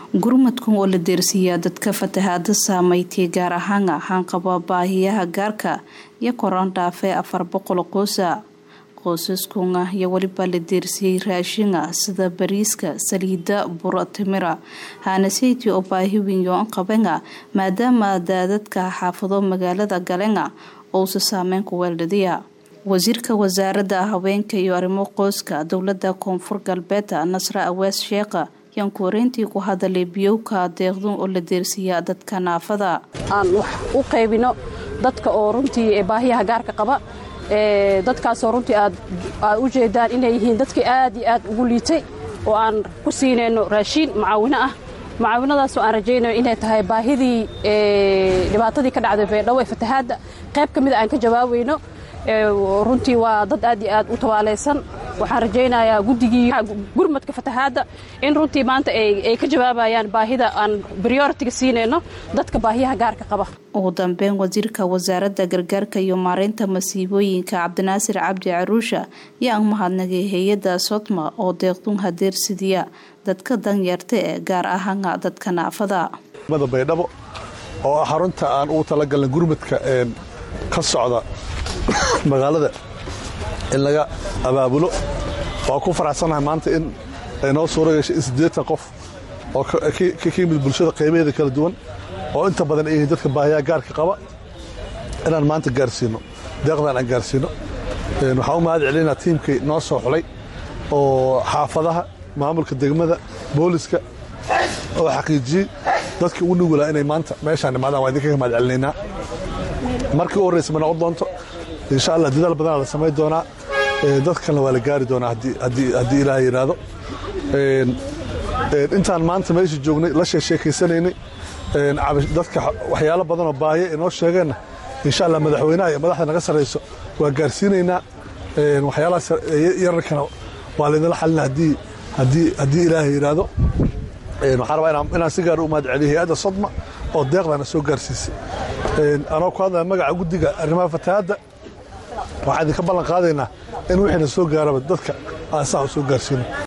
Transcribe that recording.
gurmadkan oo la deersiiyaa dadka fatahaada saameeytay gaar ahaan ahaan qaba baahiyaha gaarka iyo koraan dhaafee afar boqol qoosa qoysaskuna iyo weliba la deersiyey raashinga sida bariiska saliida buro timira haanaseyti oo baahi weyn yoon qabenga maadaama daadadka xaafado magaalada galenga ousa saameyn ku weeldhadiya wasiirka wasaaradda haweenka iyo arrimo qoyska dowlada koonfur galbeed nasre awees sheekha yaan kuwareyntii ku hadalay biyowka deeqdun oo la deersiiyaa dadka naafada aan wax u qaybino dadka oo runtii baahiyaha gaarka qaba dadkaasoo runtii aad u jeedaan inay yihiin dadkii aad iyo aad ugu liitay oo aan ku siinayno raashiin macaawino ah macaawinadaasoo aan rajaynayo inay tahay baahidii dhibaatadii ka dhacday beedhawo ee fatahaadda qayb ka mida aan ka jawaabayno runtii waa dad aad iyo aad u tabaalaysan waxaan rajaynayaa guddigii gurmadka fatahaadda in runtii maanta ay ka jawaabayaan baahida aan brioritiga siinayno dadka baahiyaha gaarka qaba ugu dambeyn wasiirka wasaaradda gargaarka iyo maareynta masiibooyinka cabdinaasir cabdi caruusha yaa ang mahadnagay hay-adda sodma oo deeqdun hadeersidiya dadka danyarta ee gaar ahaana dadka naafada baydhabo oo ah xarunta aan ugu talagalnay gurmadka ka socda magaalada in laga abaabulo waa ku faraxsanahay maanta in ay noo suura gashay in siddeetan qof oo ka yimid bulshada qaybaheeda kala duwan oo inta badan ay yihiin dadka baahiyaha gaarka qaba inaan maanta gaarsiino deeqdan aan gaarsiino waxaan u mahad celinaa tiimkii noo soo xulay oo xaafadaha maamulka degmada booliska oo xaqiijiyey dadkii ugu nugulaa inay maanta meeshaan imaadaan waa idinkaga mahad celinaynaa markii u horraysa ma noqon doonto insha allah dadaal badanaa la samayn doonaa dadkalna waa la gaari doonaa haddii ilaah yidhaahdo intaan maanta meesha joognay la sheesheekaysanaynay dadka waxyaalo badanoo baahiya inoo sheegeenna insha allah madaxweynaha iyo madaxda naga sarrayso waa gaarsiinaynaa waxyaalahaas yararkana waa laydinla xalina haddii ilaahay yidhaahdo waxaan rabaa inaan si gaar u mahad celiyo hay-adda sodma oo deeqdana soo gaarsiisay anoo ku hadlaya magaca guddiga arrimaha fatahaadda waxaan idinka ballan qaadaynaa in wixiina soo gaaraba dadka aan saa u soo gaarsiino